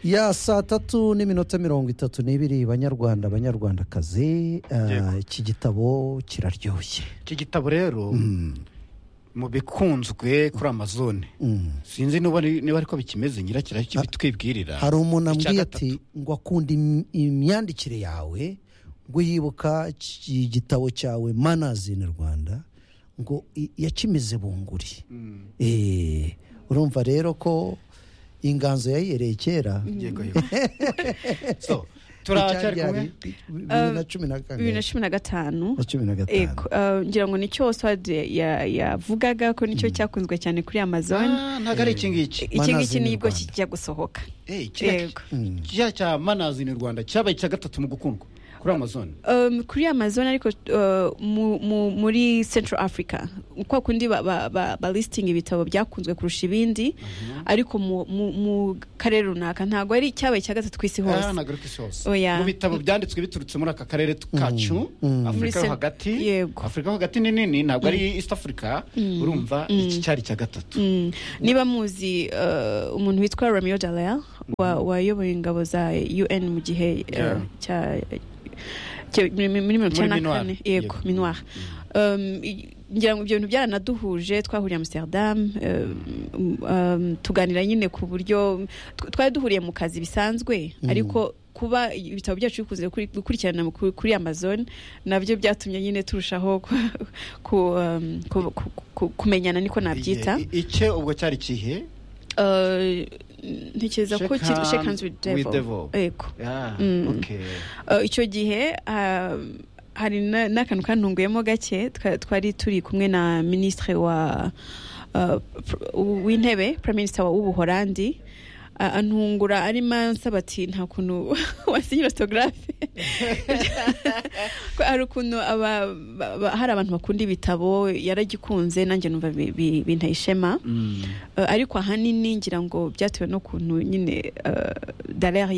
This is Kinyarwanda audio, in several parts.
ya saa tatu n'iminota mirongo itatu n'ibiri banyarwanda banyarwandakazi eh, Yego. iki gitabo kiraryoshye iki gitabo rero mu bikunzwe kuri amazone Mm. sinzi niba ari- niba ariko bikimeze nyirakira bitwibwirira hari umuntu Icya ambwiye gatatu. ati ngo akunda im- imyandikire yawe ngo yibuka iki gitabo cyawe manazi in rwanda ngo i- yakimize bunguri Eh, urumva rero ko inganzo yayiyereye kera yego yego so turacyari kumwe Icyari bibiri na cumi na kane bibiri na cumi na gatanu na cumi na gatanu Ego, eh, ngira ngo nicyo Oswald ya- ya- yavugaga ko nicyo cyakunzwe cyane kuri amazon Ah, ntabwo ari iki ngiki iki Manazi ngiki in nibwo Rwanda. kijya gusohoka Eh, kiriya yego kiriya cya manazi ni rwanda cyabaye icya gatatu mu gukundwa kuri amazone Um, kuri amazon ariko uh, mu, mu, muri central africa kwa kundi ba, ba, ba, ba listing ibitabo byakunzwe kurusha ibindi ariko mu, mu, mu karere runaka ntabwo ari cyabaye cya gatatu ku isi Ah, hose ntabwo ari ku isi hose Oya. mu bitabo byanditswe biturutse muri aka karere t- kacu Muri afurika yo sen- hagati yego. afurika yo hagati ni nini ntabwo ari east africa urumva iki cyari icya gatatu Mm. niba muzi uh, umuntu witwa Romeo Dallaire wa- wayoboye ingabo za UN mu gihe uh, Yeah. cya cya- muri muri mirongo icyenda na Minuar. kane Yego. yego minuar Um, i- ngira ngo ibyo bintu byaranaduhuje twahuriye Amsterdam um, um, tuganira nyine ku buryo tw- twari duhuriye mu kazi bisanzwe ariko kuba ibitabo byacu bikunze gukuri- gukurikirana mu- kuri- kuri amazon nabyo byatumye nyine turushaho ku, ku, um, ku, ku, ku, kumenyana niko nabyita I- i- icye ubwo cyari ikihe Eh, ntekereza ko Shake kitwa hands shake hands with with devil, devil. Yego. Ah, Mm. okay. Eh, icyo gihe ah, hari na- n'akantu kantunguyemo gake twa- twari turi kumwe na minisitiri wa eh, pr- w'intebe prime minister wa- w'ubuhorandi Ah, antungura arimo ansaba ati nta kuntu wasinyira autographe Ko hari ukuntu aba- ba- ba- hari abantu bakunda ibitabo yaragikunze nanjye numva bi- bi- binteye ishema Mm. Eh, ariko ahanini ngira ngo byatewe n'ukuntu nyine darere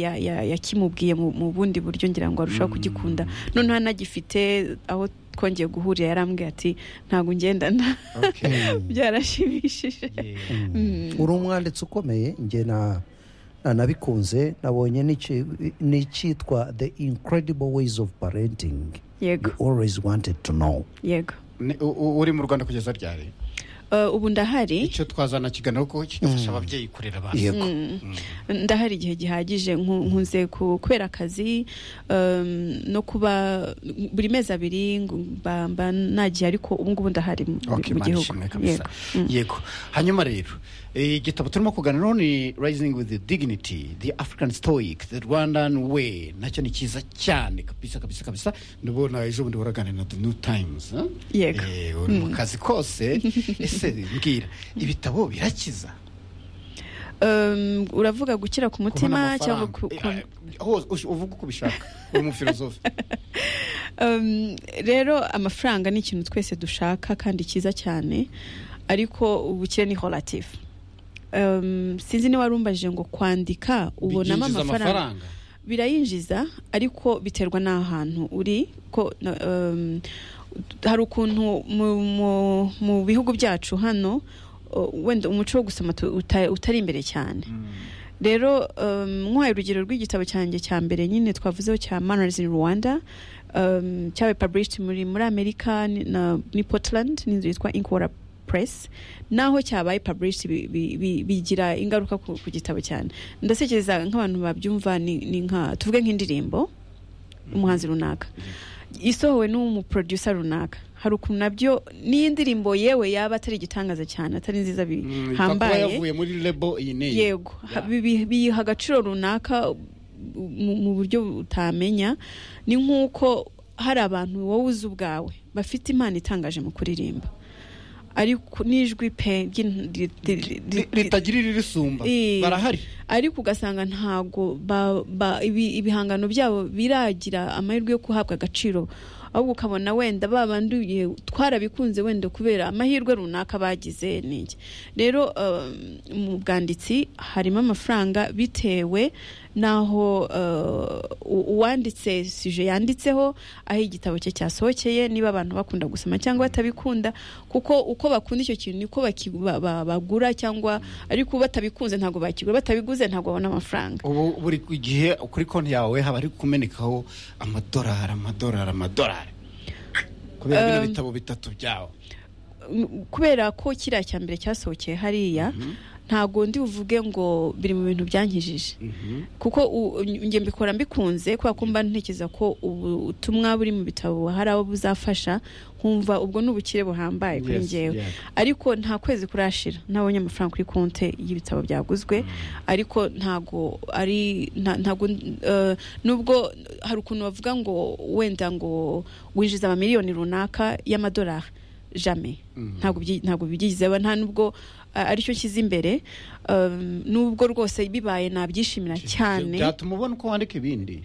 yakimubwiye mu mu bundi buryo ngira ngo arushaho kugikunda noneho anagifite aho twongeye guhurira yarambwiye ati ntabwo ngendana Okay. byarashimishije Yeah. uri umwanditsi ukomeye njye na na- nabikunze nabonye n'iki- n'icyitwa the incredible ways of parenting yego you always wanted to know yego Ne- u- u- uri mu rwanda kugeza ryari Eh, ubu ndahari icyo twazana kiganiro ko kigafasha ababyeyi kurera abana yego ndahari igihe gihagije nku- nkunze ku- kubera akazi em, no kuba buri mezi abiri ngo mba- mba nagiye ariko ubu ngubu ndahari mu mu Okay, Imana gihugu ishimwe kabisa. yego hanyuma rero eh, igitabo turimo kuganiraho ni rising with the dignity the african stoic the rwandan way nacyo ni cyiza cyane kabisa kabisa kabisa ndabona ejo bundi waraganira na the new times eh? Yego. Eh, uri mu kazi kose ese mbwira ibitabo birakiza Um, uravuga gukira ku kubona mutima cyangwa ku, ku, amafaranga Eh, aho ush- uvuga uko ubishaka uri umufilozofe um, rero amafaranga ni ikintu twese dushaka kandi cyiza cyane ariko ubukire ni relative um, sinzi niba warumbajije ngo kwandika ubonamo Byinjiza amafaranga birayinjiza ariko biterwa n'ahantu uri ko na- um, hari ukuntu mu, mu, mu bihugu byacu hano uh, wenda umuco wo gusoma tu- uta- utari imbere cyane rero um, nk'uhaye urugero rw'igitabo cyanjye cya mbere nyine twavuzeho cya manners in rwanda um, cyabaye published muri, muri amerika ni, na, ni portland n'inzu yitwa inkora press naho cyabaye published bi- bi- bi- bigira ingaruka ku, ku gitabo cyane ndatekereza nk'abantu babyumva ni, ni nka tuvuge nk'indirimbo umuhanzi runaka isohowe n'umuproducer runaka hari ukuntu nabyo n'iyi ndirimbo yewe yaba atari igitangaza cyane atari nziza Mm, ikaba kuba bihambaye yavuye muri lebo iyi n'iyi yego Yeah. Bi- bi- biyiha agaciro runaka mu mu buryo utamenya ni nk'uko hari abantu wowe uzi ubwawe bafite impano itangaje mu kuririmba ariko n'ijwi pe ry'in- ri- ri- ri- Ri- ritagira irisumba Eh, barahari ariko ugasanga ntago ba- ba- ibi- ibihangano byabo biragira amahirwe yo guhabwa agaciro ahubwo ukabona wenda babanduye twarabikunze wenda kubera amahirwe runaka bagize n'iki rero um, mu bwanditsi harimo amafaranga bitewe naho uh, u- uwanditse sije yanditseho aho igitabo cye cyasohokeye niba abantu bakunda gusoma cyangwa batabikunda kuko uko bakunda icyo kintu niko baki- ba- ba- bagura cyangwa ariko batabikunze ntabwo bakigura batabiguze ntabwo babona amafaranga ubu buri gihe kuri konti yawe haba hari kumenekaho amadolari amadolari amadolari kubera bino Um, bitabo bitatu byawe M- kubera ko kiriya cya mbere cyasohokeye hariya ntabwo ndi buvuge ngo biri mu bintu byankijije kuko u- njye mbikora mbikunze kubera ko mba ntekereza ko ubutumwa buri mu bitabo hari abo buzafasha nkumva ubwo ni ubukire buhambaye kuri Yes, njyewe yeah. ariko nta kwezi kurashira nabonye amafaranga kuri konti y'ibitabo byaguzwe ariko ntago ari nta- ntago eh, nubwo hari ukuntu bavuga ngo wenda ngo winjiza amamiliyoni runaka y'amadolari jame ntabwo byi- ntabwo bigizeho nta nubwo eh, aricyo nshyize imbere um, nubwo rwose bibaye nabyishimira cyane byatuma ubona uko wandika ibindi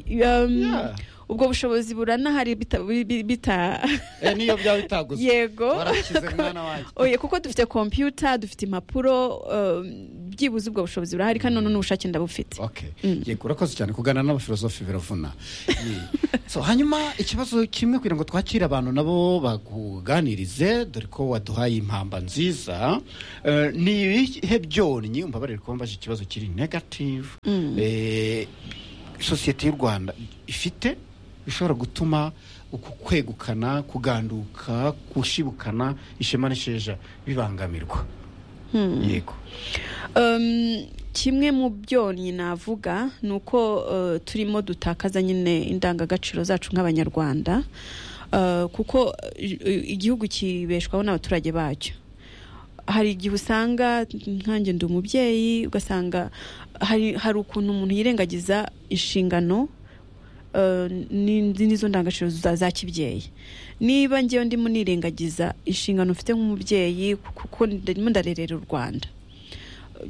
Um, Yeah. ubwo bushobozi buranahari bita, bi- bi- bita Eh, niyo byaba bitaguzwe yego warakize mwana wanjye oye kuko dufite kompiyuta dufite impapuro um, byibuze ubwo bushobozi burahari kandi none n'ubushake ndabufite Okay. Mm. yego urakoze cyane kuganira n'abafilosofi biravuna Yeah. so hanyuma ikibazo kimwe kugira ngo twakire abantu nabo bakuganirize dore ko waduhaye impamba nziza Eh, ni ibihe byonnyi umbabarire kuba mbaje ikibazo kiri negative Eh, sosiyete y'u rwanda ifite bishobora gutuma uku kwegukana kuganduka gushibukana ishema n'isheja bibangamirwa yego Um, kimwe mu byonnyi navuga ni uko uh, turimo dutakaza nyine indangagaciro zacu nk'abanyarwanda Uh, kuko uh, igihugu kibeshwaho n'abaturage bacyo hari igihe usanga nkanjye ndi umubyeyi ugasanga hari, hari ukuntu umuntu yirengagiza inshingano uh, ni- n'izo ndangagaciro za, za kibyeyi niba ngewe ndimo nirengagiza inshingano mfite nk'umubyeyi kuko ndimo ndarerera u rwanda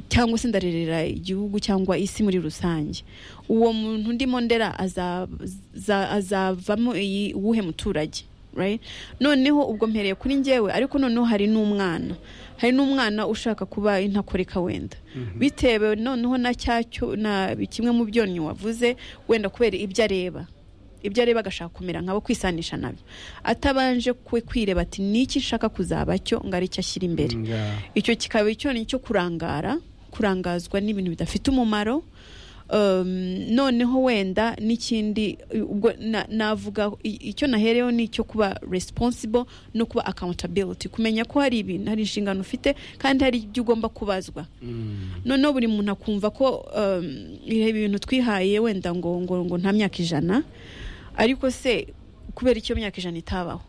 cyangwa se ndarerera igihugu cyangwa isi muri rusange uwo muntu ndimo ndera aza- za- azavamo iyi uwuhe muturage right? noneho ubwo mpereye kuri njyewe ariko noneho hari n'umwana hari n'umwana ushaka kuba intakoreka wenda bitewe noneho na cyacyo na kimwe mu byonnyi wavuze wenda kubera ibyo areba ibyo areba agashaka kumera nkabo kwisanisha nabyo atabanje kwe kwireba ati niki nshaka kuzaba cyo ngo aricyo ashyira imbere Yeah. icyo kikaba icyonnyi cyo kurangara kurangazwa n'ibintu bidafite umumaro Um, noneho wenda n'ikindi ubwo na- navuga i- icyo nahereyeho ni icyo kuba responsible no kuba accountability kumenya ko hari ibintu hari inshingano ufite kandi hari ibyo ugomba kubazwa Mm. noneho buri muntu akumva ko um, ibi bintu twihaye wenda ngo ngo ngo nta myaka ijana ariko se kubera icyo myaka ijana itabaho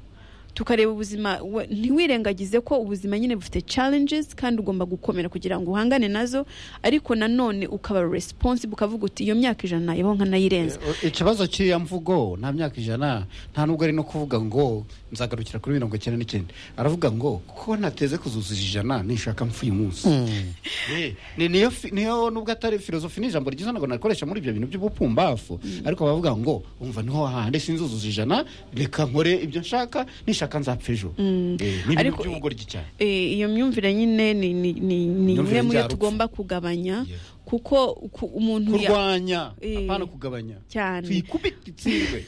tukareba ubuzima we- ntiwirengagize ko ubuzima nyine bufite challenges kandi ugomba gukomera kugira ngo uhangane nazo ariko nanone ukaba responsible ukavuga uti iyo myaka ijana yabaho nkanayirenza ikibazo cy'iyo mvugo nta myaka ijana nta nubwo ari no kuvuga ngo nzagarukira kuri mirongo icyenda n'icyenda aravuga ngo ko nateze kuzuza ijana nishaka mfu uyu munsi Eh, ni- niyo fi- niyo nubwo atari filozofi ni ijambo ryiza ntabwo nakoresha muri ibyo bintu by'ubupumbafu ariko baravuga ngo umva niho hahandi sinzuzuza ijana reka nkore ibyo nshaka nishaka nzapfa ejo Eh, ni ibintu Ariko- by'ubugoryi cyane Eh, iyo myumvire nyine ni ni- ni- ni Imyumvire imwe mu yo njyarupfu. tugomba kugabanya Yeah. kuko ku- umuntu ya- kurwanya Eh, apana kugabanya cyane. tuyikubite itsindwe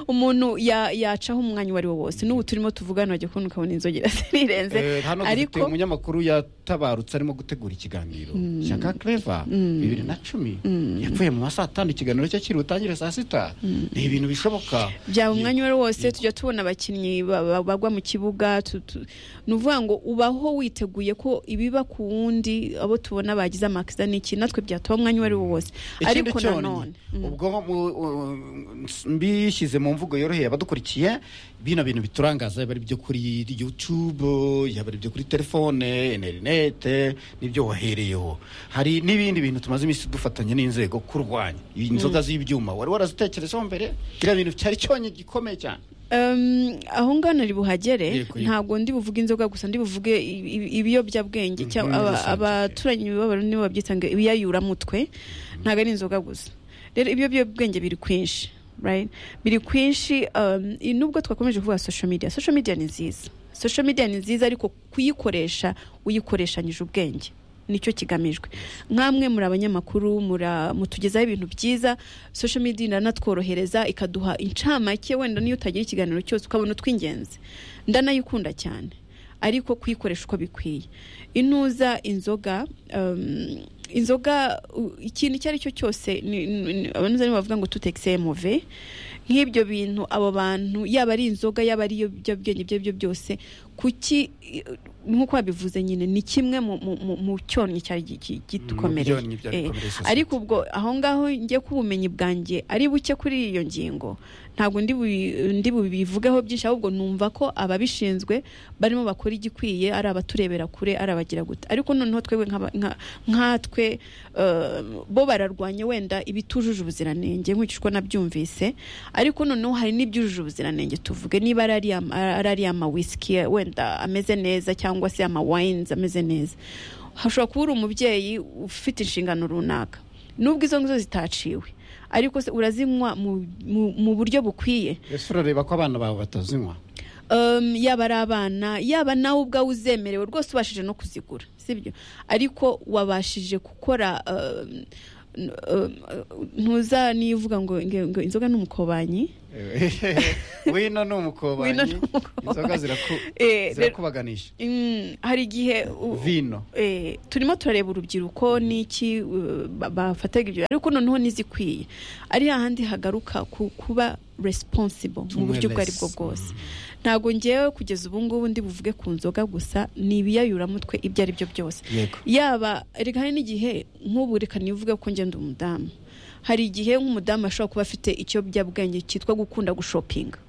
umuntu ya- yacaho umwanya uwo ari wo wose n'ubu turimo tuvugana wajya kubona ukabona inzogera zirirenze Eh, hano dufite ariko umunyamakuru yatabarutse arimo gutegura ikiganiro shyaka cleva bibiri na cumi yapfuye mu masaha atanu ikiganiro cye kiri butangire saa sita ni ibintu bishoboka byaba umwanya uwo ari wo wose tujya tubona abakinnyi ba- ba- bagwa mu kibuga tu- tu- ni ukuvuga ngo ubaho witeguye ko ibiba ku wundi abo tubona bagize amakisa n'iki natwe byataba umwanya uwo ari wo wose ikindi ariko cyonyi nanone mm. ubwo mu- u- mbishyize mu mvugo yoroheye abadukurikiye bino bintu biturangaza yaba ari ibyo kuri youtube yaba ari ibyo kuri telefone interinete n'ibyo wahereyeho hari n'ibindi bintu tumaze iminsi dufatanya n'inzego kurwanya inzoga z'ibyuma wari warazitekerezaho mbere biriya bintu cyari cyonyi gikomeye cyane Um, aho ngana uri buhagere Yego, yego. ntabwo ndi buvuge inzoga gusa ndi buvuge i- i- ibiyobyabwenge cyangwa muri aba- rusange, abaturanyi b'abarundi nibo babyita ngo ibiyayuramutwe ntabwo ari inzoga gusa rero ibiyobyabwenge biri kwinshi right biri kwinshi um, i- nubwo twakomeje kuvuga social media social media ni nziza social media ni nziza ariko kuyikoresha uyikoreshanyije ubwenge nicyo kigamijwe nk'amwe muri abanyamakuru mura- mutugezaho ibintu byiza social media iranatworohereza ikaduha incamake wenda niyo utagira ikiganiro cyose ukabona utw'ingenzi ndanayikunda cyane ariko kuyikoresha uko bikwiye intuza inzoga um, inzoga u- ikintu icyo ari cyo cyose ni- ni- ni- abantuza nibo bavuga ngo tutekiseye move nk'ibyo bintu abo bantu yaba ari inzoga yaba ari ibiyobyabwenge ibyo ari byo byose kuki nk'uko wabivuze nyine ni kimwe mu, mu, mu, mu cyonnyi cyari gi- gi- gitukomereye byonnyi byari Eh, bikomereye sosiyete. ariko ubwo aho ngaho njye ko ubumenyi bwanjye ari buke kuri iyo ngingo ntabwo ndi bubi- ndi bubivugeho byinshi ahubwo numva ko ababishinzwe barimo bakora igikwiye ari abaturebera kure ari abagira gute ariko noneho twebwe nk'aba- nka- nkatwe eh, bo bararwanya wenda ibitujuje ubuziranenge nkurikije uko nabyumvise ariko noneho hari n'ibyujuje ubuziranenge tuvuge niba ari ariya ma- ari ariya mawisiki wenda ameze neza cyangwa se amawayinizi ameze neza hashobora kuba uri umubyeyi ufite inshingano runaka nubwo izo ngizo zitaciwe ariko se urazinywa mu- mu- mu buryo bukwiye ese urareba ko abana bawe batazinywa Um, yaba ari abana yaba nawe ubwawe uzemerewe rwose ubashije no kuzigura sibyo ariko wabashije gukora um, n- um, ntuza nivuga ngo ngo- ngo inzoga ni umukobanyi wino ni umukobanyi Wino ni umukobanyi. inzoga ziraku- Eh, zirakubaganisha Mm, hari igihe u- vino eh, turimo turareba urubyiruko n'iki uh, ba- bafataga ibyo ariko noneho n'izikwiye ari hahandi hagaruka ku- kuba responsible mu buryo ubwo ari bwo Awareness. bwose ntabwo ngewe kugeza ubu ngubu ndi buvuge ku nzoga gusa ni ibiyayuramutwe ibyo ari byo byose yego yaba reka hari n'igihe nk'ubu reka nivuge ko ngenda umudamu hari igihe nk'umudamu ashobora kuba afite ikiyobyabwenge cyitwa gukunda gushopinga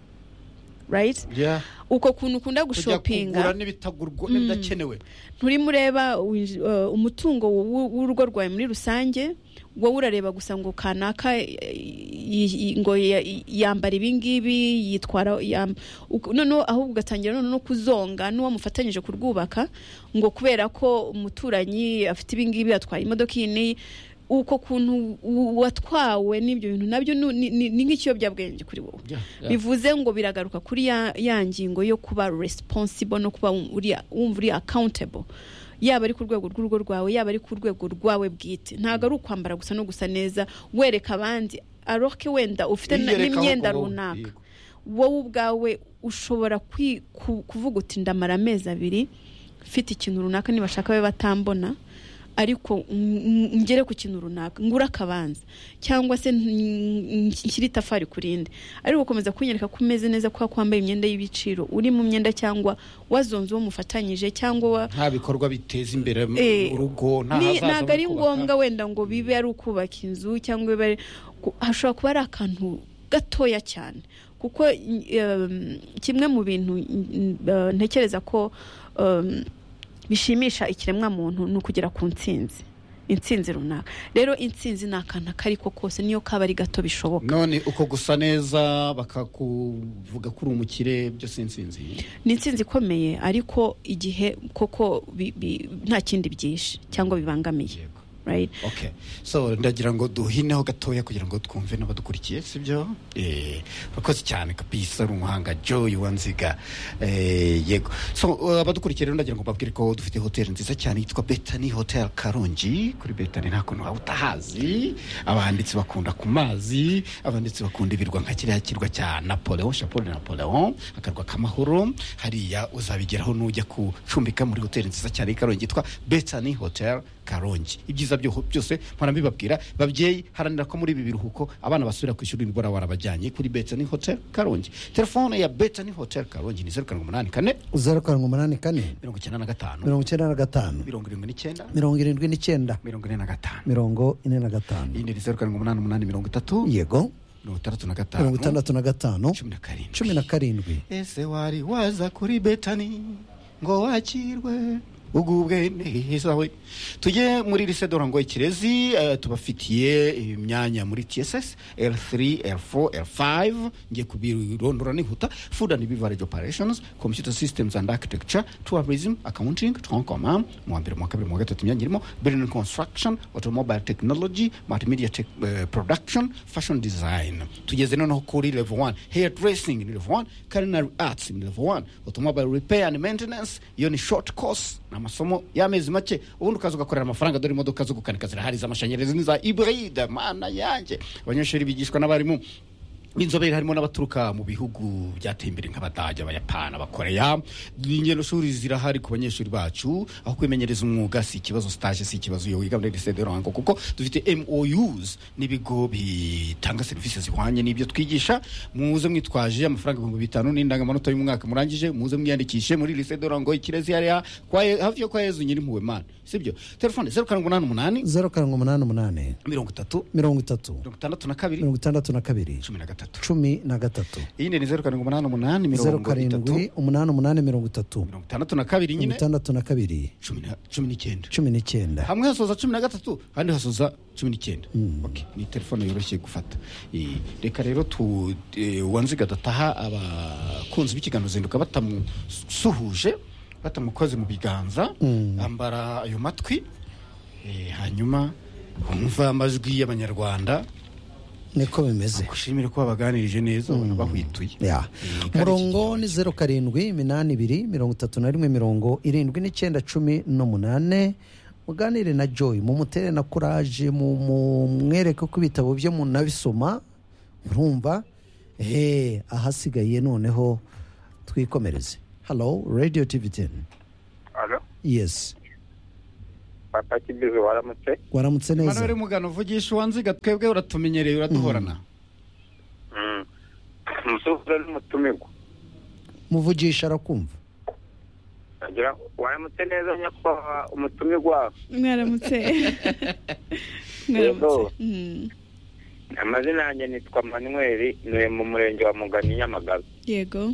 right Yeah. uko kuntu ukunda kujya gushopinga kugura n'ibitagurwa n'ibidakenewe nturimo ureba winj- uh, umutungo w'u- w'urugo rwawe muri rusange wowe urareba gusa ngo kanaka eh, yi- yi- ngo ya- yi- yambara ibingibi yitwara yam- uk- noneho ahubwo ugatangira noneho no kuzonga n'uwo mufatanyije kurwubaka ngo kubera ko umuturanyi afite ibingibi atwaye imodoka iyi n'iyi uko kuntu u- watwawe n'ibyo bintu nabyo nu- ni ni- ni nk'ikiyobyabwenge kuri wowe Yeah, yeah. bivuze ngo biragaruka kuri ya, ya ngingo yo kuba responsible no kuba wum- uri- wumva uri accountable yaba ari ku rwego rw'urugo rwawe yaba ari ku rwego rwawe bwite ntabwo ari ukwambara gusa no gusa neza wereka abandi aroke wenda ufite na- Wiyereka aho n'imyenda kuba- runaka Yego. wowe ubwawe ushobora kwi- ku- kuvuga uti ndamara amezi abiri mfite ikintu runaka nibashaka babe batambona ariko ng- ng- ngere ku kintu runaka ngure akabanza cyangwa se n- n- nshyire itafari ku rindi ariko ukomeza kunyereka ko umeze neza kubera ko wambaye imyenda y'ibiciro uri mu myenda cyangwa wazonze uwo mufatanyije cyangwa wa nta bikorwa biteza imbere mu- Eh, urugo nta ni- hazaza ho ntabwo ari kubaka. ngombwa wenda ngo bibe ari ukubaka inzu cyangwa bibe ari ku- hashobora kuba ari akantu gatoya cyane kuko um, kimwe mu bintu mm, uh, ntekereza ko um, bishimisha ikiremwa muntu ni ukugera ku ntsinzi intsinzi runaka rero intsinzi ni akantu akari ko kose niyo kaba ari gato bishoboka none uko gusa neza bakakuvuga ko uri umukire byo si insinzi ni intsinzi ikomeye ariko igihe koko bi- bi- nta kindi byishe cyangwa bibangamiye yego right? okay so ndagira ngo duhineho gatoya kugira ngo twumve n'abadukurikiye sibyo eh urakoze cyane kabisa uri umuhanga joy wanziga eh yego so uh, abadukurikiye rero ndagira ngo mbabwire ko dufite hoteli nziza cyane yitwa betani hotel karongi kuri betani nta kuntu waba utahazi abanditsi bakunda ku mazi abanditsi bakunda ibirwa nka kiriya kirwa cya napoleon chapeau de napoleon akarwa k'amahoro hariya uzabigeraho nujya gucumbika muri hoteli nziza cyane y'i karongi yitwa betani hotel karongi ibyiza byo- byose mpora mbibabwira babyeyi haranira ko muri ibi biruhuko abana basubira ku ishuri nibura warabajyanye kuri betani hotel karongi telefone ya betani hotel karongi ni zeru karindwi umunani kane zeru karindwi umunani kane mirongo icyenda na gatanu mirongo icyenda na gatanu mirongo irindwi n'icyenda mirongo irindwi n'icyenda mirongo ine na gatanu mirongo ine na gatanu yindi ni zeru karindwi umunani umunani mirongo itatu yego mirongo itandatu na gatanu mirongo itandatu na gatanu cumi na karindwi cumi na karindwi ese wari waza kuri betani ngo wakirwe ugubwe neza we tujye muri risedora ngo ikirezi eh, tubafitiye imyanya muri tss l3 l4 l5 ngiye kubirondora nihuta food and beverage operations computer systems and architecture tourism accounting tonkoma mu wa mbere mu wa kabiri mu wa gatatu imyanya irimo building construction automobile technology multimedia tech, eh, production fashion design tugeze noneho kuri level 1 hair dressing ni level 1 culinary arts ni level 1 automobile repair and maintenance iyo ni short course ni amasomo y'amezi make ubundi ukaza ugakorera amafaranga dore imodoka zo gukanika zirahari iz'amashanyarazi n'iza iburide mana yanjye abanyeshuri bigishwa n'abarimu b'inzobere harimo n'abaturuka mu bihugu byateye imbere nk'abadage abayapani abakoreya ingendo shuri zirahari ku banyeshuri bacu aho kwimenyereza umwuga si ikibazo stage si ikibazo iyo wiga muri lycée de Ruhango kuko dufite MOUs n'ibigo bitanga serivisi zihwanye n'ibyo twigisha muze mwitwaje amafaranga ibihumbi bitanu n'indangamanota y'umwaka murangije muze mwiyandikishe muri lycée de Ruhango ikirezi hariya kwa Ye- hafi yo kwa Yezu nyirimpuwe mana sibyo telefone 0788 zeru karindwi umunani umunani mirongo itatu mirongo itatu mirongo itandatu na kabiri mirongo itandatu na kabiri cumi na gatatu cumi na gatatu iyi ni zeru karindwi umunani umunani zeru mirongo itatu karindwi umunani umunani mirongo itatu mirongo itandatu na kabiri mirongo nyine itandatu na kabiri cumi na- cumi n'icyenda cumi n'icyenda hamwe hasoza cumi na gatatu ahandi hasoza cumi n'icyenda Okay, ni telefone yoroshye gufata Eh, reka rero tu eh, uwanziga adataha abakunzi b'ikiganiro zinduka batamusuhuje batamukoze mu biganza ambara ayo matwi eh, hanyuma wumva amajwi y'abanyarwanda niko bimeze gushimire ko babaganirije neza ubona bahwituye ya Eh, kandi umurongo ni zeru karindwi iminani ibiri mirongo itatu na rimwe mirongo irindwi n'icyenda cumi n'umunane muganire na joy mumutere na kuraje mu- mu- mwereke ko ibitabo byo munabisoma murumva ehe ahasigaye noneho twikomereze halo radio tv teni Alo, yesi papa Kibizi waramutse? waramutse neza Emmanuel Mugano vugisha uwanziga twebwe uratumenyereye uraduhorana Mm. Musufura n'umutumirwa. muvugisha arakumva Agira waramutse neza nyakubahwa umutumirwa. mwaramutse Yego. mwaramutse Mm, Amazina yanjye nitwa Manuel, ntuye mu murenge wa Mugani Nyamagabe. yego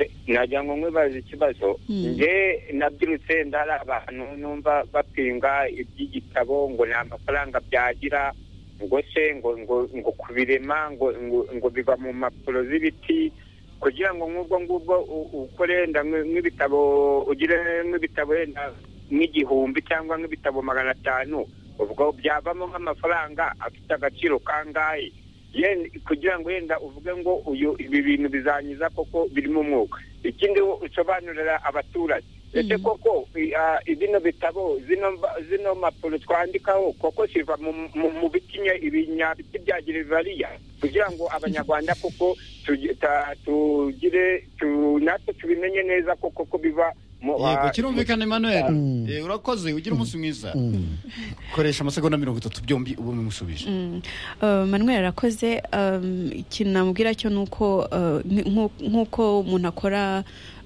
Eh, Nagira ngo nkwibaze ikibazo. Mm. Nge nabyirutse ndari abantu numva bapinga iby'igitabo ngo nta mafaranga byagira ngo se ngo ngo ngo kubirema ngo ngo, ngo biva mu mpapuro z'ibiti kugira ngo nk'ubwo ngubwo u- ukore wenda nk'i- nk'ibitabo ugire nk'ibitabo wenda nk'igihumbi cyangwa nk'ibitabo magana atanu ubwo byavamo nk'amafaranga afite agaciro kangahe Yen- kugira ngo wenda uvuge ngo uyu ibi bintu bizanyiza koko birimo umwuka ikindi wo usobanurira abaturage ese Mhm. koko i- ah, bino bitabo zino mba- zino mpapuro twandikaho koko ziva mu- mu- mu biti nye- ibinyabiti bya gerevariya kugira ngo abanyarwanda koko tugi- ta- tugire tu- natwe tubimenye neza koko ko biva mu yego ah, kirumvikana Emmanuel Mm. Eh, urakoze ugira umunsi mwiza Mm. koresha amasegonda mirongo itatu byombi ubu mumusubije Mm. Uh, manuel arakoze um, ikintu namubwira cyo ni uko uh, ni- nku- nk'uko umuntu akora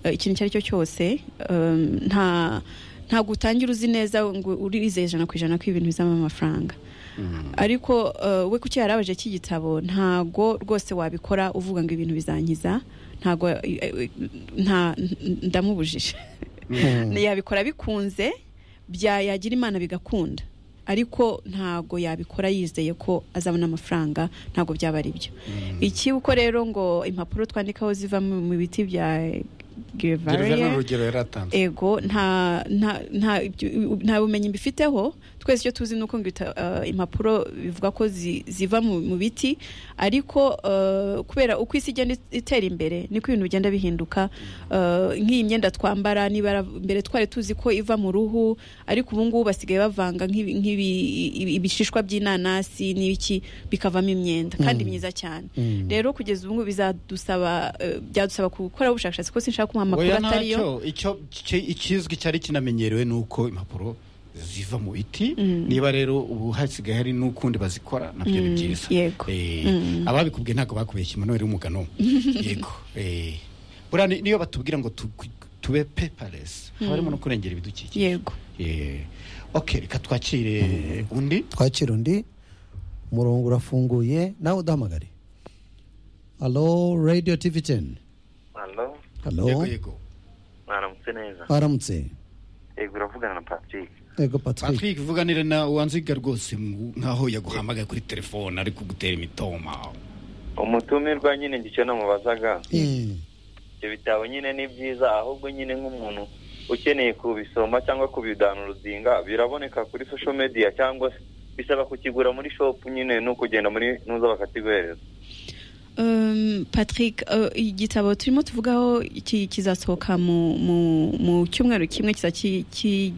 uh, ikintu icyo ari cyo cyose um, nta ntabwo utangira uzi neza ngo urizeye ijana ku ijana ko ibintu bizamo amafaranga ariko uh, we kuki yarabaje iki gitabo ntago rwose wabikora uvuga ngo ibintu bizankiza ntago eh, eh, nta n- ndamubujije yabikora bikunze bya yagira imana bigakunda ariko ntago yabikora yizeye ko azabona amafaranga ntago byaba ari byo iki uko rero ngo impapuro twandikaho ziva mu mu biti bya gereveriya gerevariya urugero yari atanze ego nta nta nta ibyo- nta bumenyi mbifiteho twese icyo tuzi ni uko ngo ita- eh, impapuro bivuga ko zi- ziva mu mu biti ariko eh, kubera uko isi igenda it- itera imbere niko ibintu bigenda bihinduka Eh, nk'iyi myenda twambara nibara mbere twari tuzi ko iva mu ruhu ariko ubu ngubu basigaye bavanga nk'ibi- nk'ibi ibi- ibishishwa by'inanasi n'ibiki bikavamo imyenda kandi myiza cyane Mm. rero kugeza ubu ngubu bizadusaba eh, byadusaba gukora ubushakashatsi ko sinshaka kumuha amakuru oya atari yo ntacyo icyo ki- ikizwi cyari kinamenyerewe ni uko impapuro ziva mu biti niba rero ubu hasigaye hari n'ukundi bazikora nabyo ni Mm, byiza yego. Eh, Mm. ababikubwiye ntabwo bakubeshye Emmanuel umugano yego eh, buriya ni- niyo batubwira ngo tu- tube peparesi haba harimo no kurengera ibidukikije yego Eh, ok reka twakire undi twakira undi umurongo urafunguye nawe udahamagare halo radio tv teni Alo, halo yego yego mwaramutse neza. baramutse yego uravugana na patrick ego patrick patrick vuganire na wanziga rwose mu- nk'aho yaguhamagaye kuri telefone ari kugutera imitoma umutumirwa nyine ngicyo namubazaga Eh, ibyo bitabo nyine ni byiza ahubwo nyine nk'umuntu ukeneye kubisoma cyangwa kubidanurodinga biraboneka kuri social media cyangwa se bisaba kukigura muri shop nyine ni ukugenda muri nuza bakakiguhereza Um, patrick uh, igitabo turimo tuvugaho ki- kizasohoka mu mu mu cyumweru kimwe kiza ki- ki-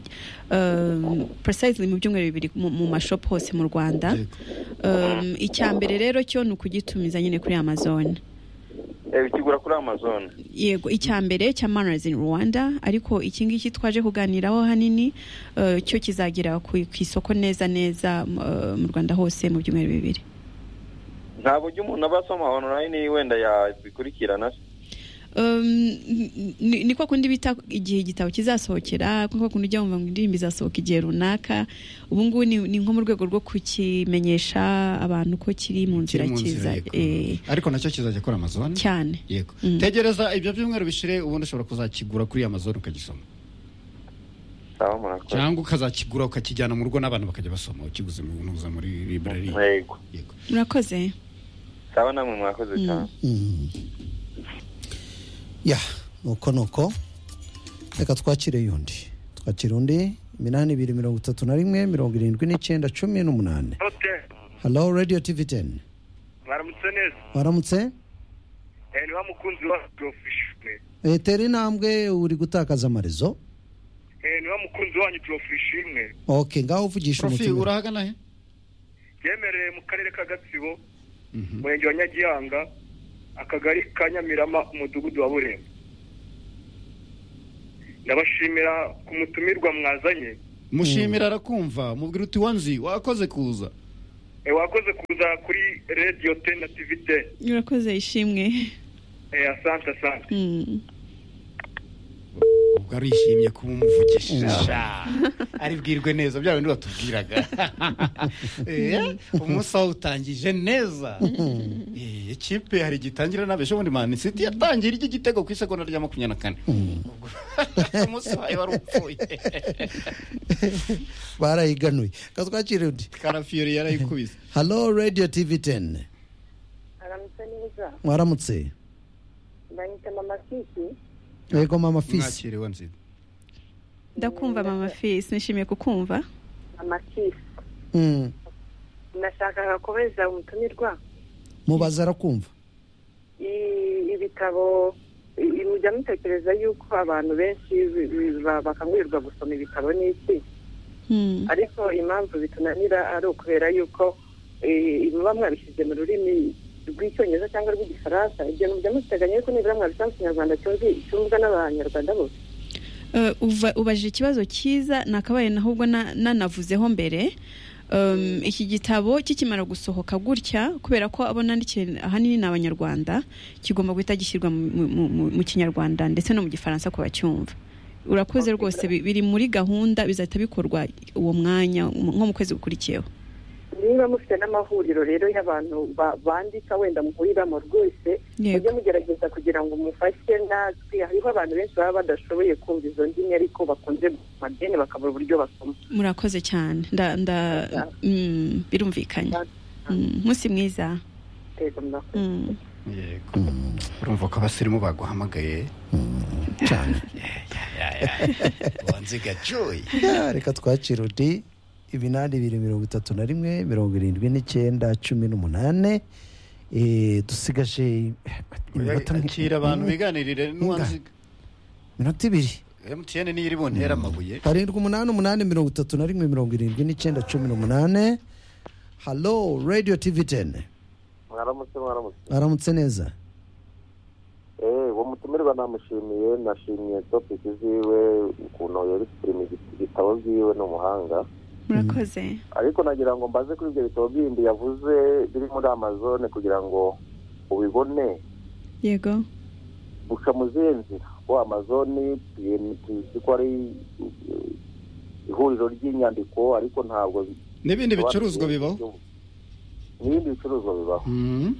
um, precisely mu byumweru bibiri mu mu mashopu hose mu rwanda Um, icya mbere rero cyo ni ukugitumiza nyine kuri amazon Eh, ukigura kuri amazon yego icya mbere cya manners in rwanda ariko iki ngiki twaje kuganiraho hanini uh, cyo kizagera ku ku isoko neza neza uh, mu rwanda hose mu byumweru bibiri ntabwo ujya umuntu aba asoma online wenda yabikurikirana se Um, n- ni ni kwa kundi bita igihe igitabo kizasohokera kwa kundi ujya wumva ngo indirimbo izasohoka igihe runaka ubu ngubu ni, ni nko mu rwego rwo kukimenyesha abantu ko kiri mu nzira kiza eh, ariko nacyo kizajya kuri amazon cyane yego Mm. tegereza ibyo byumweru bishire ubundi ushobora kuzakigura kuri amazon ukagisoma sawa murakoze cyangwa ukazakigura ukakijyana mu rugo n'abantu bakajya basoma ukiguze mu ntuza muri library yego yego murakoze sawa namwe mwakoze cyane mm. ya nuko nuko reka twakire yundi twakire undi iminani ibiri mirongo itatu na rimwe mirongo irindwi n'icyenda cumi n'umunani halo radiyo tivi teni mwaramutse neza waramutse Eh, ni wa mukunzi wa Radio Fishwe Eh, tera intambwe uri gutakaza amarezo Eh, ni wa mukunzi wanyu turofishimwe ok ngaho uvugisha profi umutima urahagana he yemereye mu karere ka gatsibo Mhm. umurenge wa nyagihanga akagari ka nyamirama umudugudu wa burembo ndabashimira ku mutumirwa mwazanye mushimira arakumva mubwira uti wanzi wakoze kuza Eh, wakoze kuza kuri radiyo teni na tivi teni murakoze ishimwe Eh, asante asante Mm. ubwo arishimye kuba umuvugishisha aribwirwe neza bya bindi batubwiraga Eh, umunsi wawe utangije neza Eh, ikipe hari igitangira nabesha ubundi manisiti yatangira iki gitego ku isegonda rya makumyabiri na kane Ubwo umunsi wawe wari upfuye barayiganuye reka twakire undi karafiyori yarayikubise halo radiyo tivi teni aramutse neza mwaramutse banyita mama kiki yego mama fisi mwakiriwe nziza ndakumva mama fisi nishimiye kukumva mama kisi Mm. nashakaga kubeza umutumirwa mubaza arakumva I- ibitabo i- mujya mutekereza yuko abantu benshi bi- bi- ba- bakangurirwa gusoma ibitabo n'iki Mm. ariko impamvu bitunanira ari ukubera yuko eh, muba mwabishyize mu rurimi rw'icyongereza cyangwa rw'igifaransa ibyo mujya muteganya yuko nibura mwabisanga mu kinyarwanda cyumvi- cyumvwa n'abanyarwanda bose Uh, uva- ubajije ikibazo cyiza nakabaye ahubwo na- nanavuzeho mbere Um, iki gitabo kikimara gusohoka gutya kubera ko abo nandikiye ahanini ni abanyarwanda kigomba guhita gishyirwa mu- mu- mu- mu- mu kinyarwanda ndetse no mu gifaransa ku bacyumva urakoze rwose bi- biri muri gahunda bizahita bikorwa uwo mwanya mu- nko mu kwezi gukurikiyeho niba mufite n'amahuriro rero y'abantu ba- bandika wenda muhuriramo rwose Yego. mujye mugerageza kugira ngo mufashe natwe hariho abantu benshi baba badashoboye kumva izo ndimi ariko bakunze madeni bakabura uburyo basoma murakoze cyane nda, nda, mm, birumvikanye Mm, umunsi mwiza Yego, murakoze. Mm. yego urumva ko abasirimu baguhamagaye cyane wanziga joy Ya, reka twakire undi ibinani bibiri mirongo itatu na rimwe mirongo irindwi n'icyenda cumi n'umunani Eh, dusigaje iminota mi- akira abantu biganirire n'uwanziga minota ibiri emutiyene niyo iri buntera amabuye karindwi umunani umunani mirongo itatu na rimwe mirongo irindwi n'icyenda cumi n'umunani halo radiyo tivi teni mwaramutse mwaramutse aramutse neza eee uwo mutumirwa namushimiye nashimiye topiki ziwe ukuntu yerekirima igitabo ziwe ni umuhanga murakoze ariko nagira ngo mbaze kuri ibyo bitabo bindi yavuze biri muri amazone kugira ngo ubibone yego guca mu zihe nzira ko amazone tuzi- tuzi ko ari eh, ihuriro ry'inyandiko ariko ntabwo n'ibindi bicuruzwa bibaho n'ibindi bicuruzwa bibaho Mhm.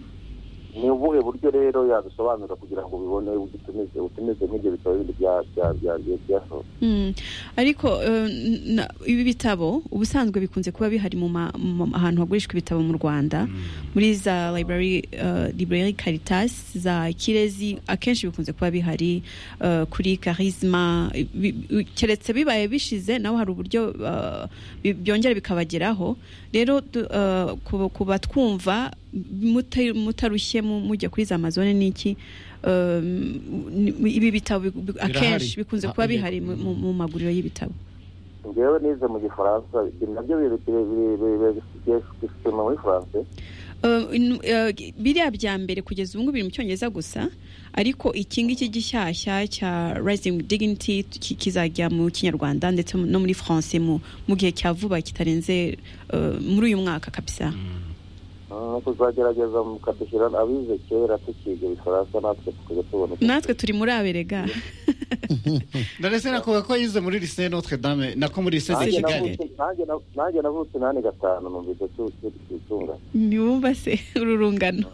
ni ubuhe buryo rero yabisobanura kugira ngo ubibone utumize utumize nk'ibyo bitabo bindi bya- bya- bya- bya- byasohotse Mm. ariko eh, na- ibi bitabo ubusanzwe bikunze kuba bihari mu ma- mu- ahantu hagurishwa ibitabo mu rwanda muri za library eh, library caritas za kirezi akenshi bikunze kuba bihari eh, kuri karisma Bi- bi- keretse bibaye bishize naho hari uburyo eh, bi- byongera bikabageraho rero du- eh, ku- ku batwumva muta- mutarushye mu- mujya kuri za amazone n'iki eh, ni- ibi bitabo bi- bi- akenshi bikunze kuba bihari mu- mu mu maguriro y'ibitabo ngewe nize mu gifaransa ibi nabyo biri- biri- biri- biri- biri- bifitemo muri faransa Uh, in- uh, biriya bya mbere kugeza ubu ngubu biri mu cyongereza gusa ariko iki ngiki gishyashya cya rising dignity ki- kizajya mu kinyarwanda ndetse no muri france mu mu gihe cya vuba kitarenze uh, muri uyu mwaka kabisa no kuzagerageza mukadushyira abize kera tukiga ibifaransa natwe tukajya tubona icyo natwe turi muri aberega ndetse nakuvuga ko yize muri lise notre dame nako muri lise de Nanjye kigali navutse- nanjye nav- nanjye navutse nani gatanu numvise tutunganye niwumva se ururungano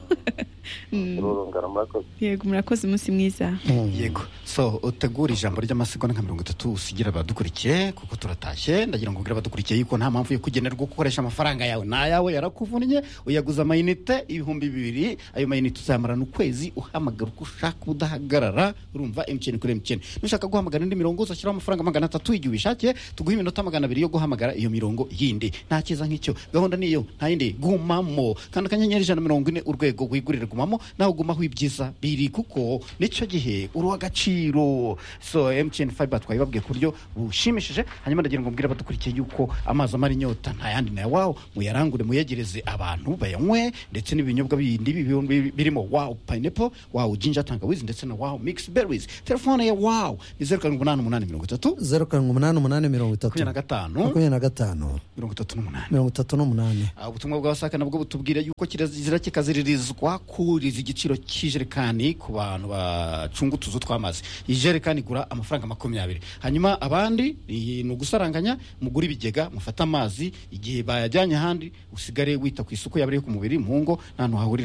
Mm, ururungano murakoze yego murakoze umunsi mwiza yego so utegura ijambo ry'amasegonda nka mirongo itatu usigira abadukurikiye kuko turatashye ndagira ngo ubwire abadukurikiye yuko nta mpamvu yo kugenerwa gukoresha amafaranga yawe ni ayawe yarakuvunnye uyaguze amayinite ibihumbi bibiri ayo mayinite uzayamarana ukwezi uhamagara uko ushaka udahagarara urumva emutiyeni kuri emutiyeni nushaka guhamagara indi mirongo uzashyiraho amafaranga magana atatu igihe ubishakiye tuguhe iminota magana abiri yo guhamagara iyo mirongo yindi nta cyiza nk'icyo gahunda niyo nta yindi gumamo kandi akanyenyeri ijana na mirongo ine urwego wigurire gumamo nawe ugumaho ibyiza biri kuko nicyo gihe uruha agaciro so mtn fiber twayibabwiye ku buryo bushimishije hanyuma ndagira ngo mbwire abadukurikiye yuko amazi amara inyota nta yandi nayo wawo muyarangure muyegereze abantu bayanywe ndetse n'ibinyobwa bindi bi- birimo wawu pineapple wawu ginger tangawizi ndetse na wawu mix berries telefone ya wawu ni zeru karindwi umunani umunani mirongo itatu zeru karindwi umunani umunani mirongo itatu makumyabiri na gatanu makumyabiri na gatanu mirongo itatu n'umunani mirongo itatu n'umunani Ah, ubutumwa bwa wasaka nabwo butubwira yuko kirazira kikaziririzwa kuriza igiciro cy'ijerekani ku bantu bacunga utuzu tw'amazi ijerekani igura amafaranga makumyabiri hanyuma abandi iyi ni ugusaranganya mugura ibigega mufate amazi igihe bayajyanye ahandi usigare wita ku isuku yaba ari iyo ku mubiri mu ngo nta hantu hahurira